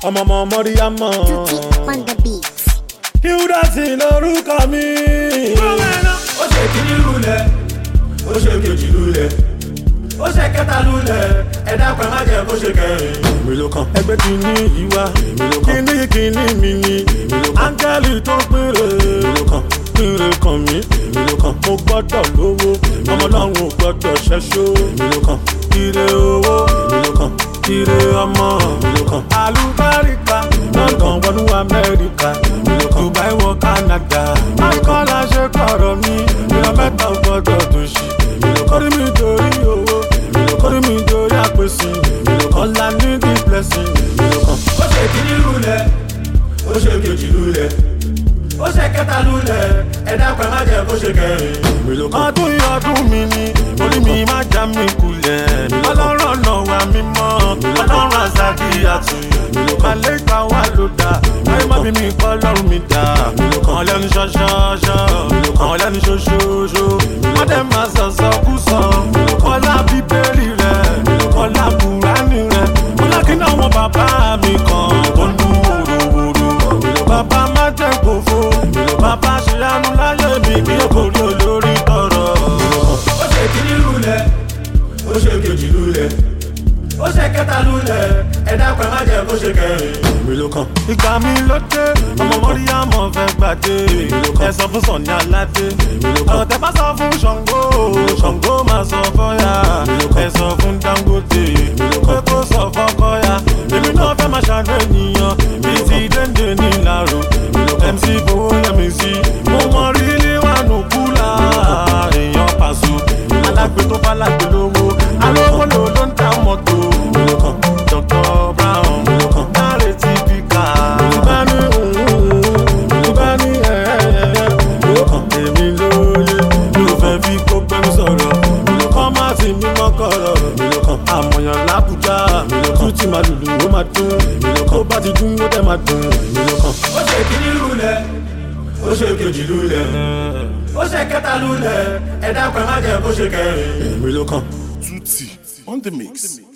ọmọ ọmọ mọ́ríyámọ́. Tutti on the beat. Hildasin lorúkọ mi. ó ṣe kíní lulẹ̀ ó ṣe kejì lulẹ̀ ó ṣe kẹta lulẹ̀ ẹ̀dá pẹ̀ má jẹ́ kó ṣe kẹrin. èmi ló kàn. ẹgbẹ́ ti ní ìwà. èmi ló kàn. kíní kíní mi ni. èmi ló kàn. áńgẹ́lì tó péré. èmi ló kàn. péré kan mi. èmi ló kàn. mo gbọ́dọ̀ lówó. ọmọ ọlọ́run ò gbọ́dọ̀ ṣẹ́ṣó. èmi ló kàn. ire owó. èmi ló kàn. ire ọmọ. èmi ló kàn. àlùbáríkà. london wọnú amẹ́ríkà. èmi ló kàn. dubai wọ canada. akọ́lá ṣe kọ̀rọ̀ mi. ìran mẹ́ta ò gbọ́dọ̀ tó ṣì. èmi ló kàn. kórìí mi dorí owó. èmi ló kàn. kórìí mi dorí àpèsè. èmi ló kàn. ọ̀la ní the blessing. èmi ló kàn. ó ṣe kíní lulẹ̀ ó ṣe kejì lulẹ̀ ó ṣe kẹta lulẹ̀ ẹ̀dá pẹ̀ má jẹ́ kó ṣe kẹrin. èmi ló kàn. ọdún yìí ọdún mi ni orí mi má já mi kulẹ̀. ọlọ́run ọ̀nà wa mímọ́ ọlọ́run àzàkì àtúnyẹ̀. màlẹ́kà wà ló dá ayé má bí mi kọ́ ọlọ́run mi dá. àwọn lẹ́nu ṣọ́ṣọ́ṣọ́ àwọn lẹ́nu ṣoṣooṣo. wọ́n dẹ̀ máa sọ̀sọ̀ kú sọ. ọlá bíbélì rẹ̀ ọlá bùránì rẹ̀ ọlá kí náà wọn bàbá mi kan tó ń dún wòròwòrò. bàbá má jẹ́ kófó bàbá ṣe àánú láyé mi kí ó kò rí olórí tọrọ. ó ṣe kíní lulẹ̀ ó ṣe kejì lulẹ̀ ó ṣe kẹta lulẹ̀ ẹ̀dá pẹ̀ má jẹ́ kó ṣe kẹrin. èmi ló kàn. ìgbà mi ló dé ọmọ mọ́ríyámọ̀ fẹ́ gbàdé ẹ sọ fún sọ̀ni aládé ọ̀rọ̀ tẹ bá sọ fún ṣàngó ṣàngó máa sọ fọ́yà ẹ sọ fún dangote pé kó sọ fọ́kọ́yà èmi náà fẹ́ máa ṣàánú ènìyàn bíi ti dénde ní ìlàró mc fowó yẹmi sí mo mọ rí níwájú kúlà èèyàn pàṣọ alágbe tó bá lágbe lówó alówó ló ló ń ta mọ́tò dr brown dáre ti fi kà á. ìbá ní ìbá ní ẹ̀ẹ́dẹ̀ẹ́dẹ́ èmi lóye ló fẹ́ fi kó gbẹ́mí sọ̀rọ̀ kọ́ má ti mímọ́ kọ̀rọ̀ àmọ̀yàn lábùjá tún ti máa lùlù ó máa dún tó bá ti dún ó dẹ̀ máa dùn. ó ṣe kíní lulẹ̀ ó ṣe kejì lulẹ̀ ó ṣe kẹta lulẹ̀ ẹ̀dá pẹ̀ má jẹ́ kó ṣe kẹrin. èmi ló kàn. Tutti on the mix.